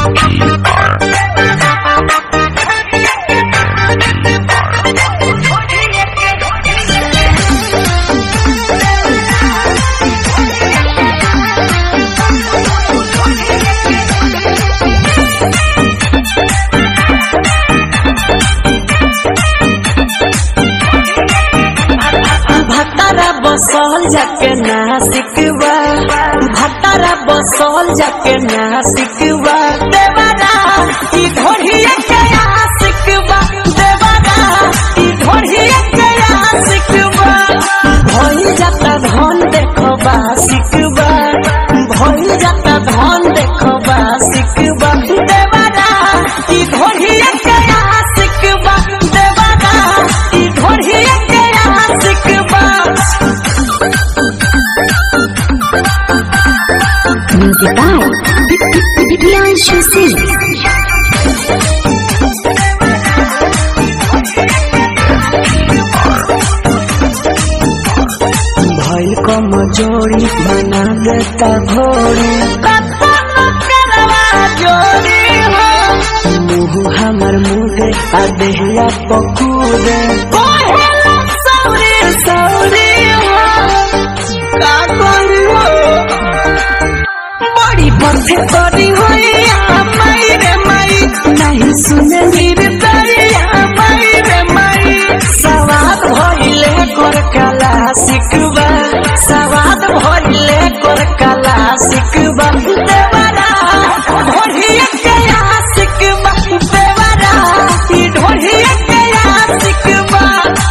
भतारा बसल जाके नासिकवा भतारा बसल जाके नासिकवा देवारा ई ढोढ़िया के आशिकवा देवारा ई ढोढ़िया के आशिकवा भइल जाता धन देखबा सिकवा भइल जाता धन देखबा सिकवा देवारा ई ढोढ़िया के आशिकवा देवारा ई ढोढ़िया के आशिकवा Music by Priyanshu Singh. भइल कमजोरी बना देता घोड़ी मुँह हमर मुदे आ देहिया पकूदे सौरी सौरी का करी हो बड़ी पथे करी हो माई रे माई नहीं सुने नीर दरिया माई रे माई सवाद भइले कर कला सिकबा सवाद भइले कर कला सिकबा देवरा ढोढ़िया के आशिकबा देवरा ई ढोढ़िया के आशिकबा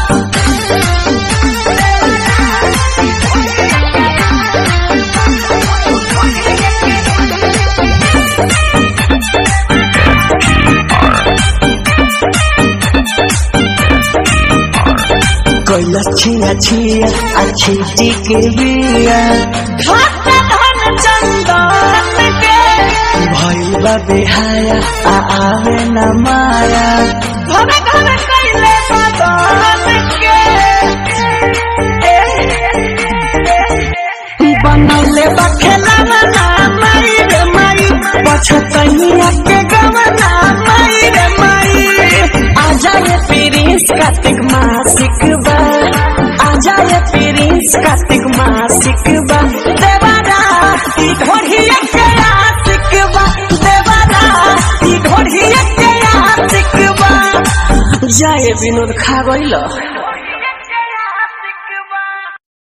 कैलस छिया छिया अच्छी टिके बिया घाट धन चंदन के भइल बा बेहाया आ आवे न माया घर घर कैले बदन के बनौले बा खेलना ना माई रे माई पछतैया के गवना माई रे माई आजा ये प्रिंस कार्तिक मासिक बा आजा ये प्रिंस कार्तिक मासिक बा देवारा ई ढोढ़िया के आशिक बा देवारा ई ढोढ़िया के आशिक बा जाए विनोद खा गइल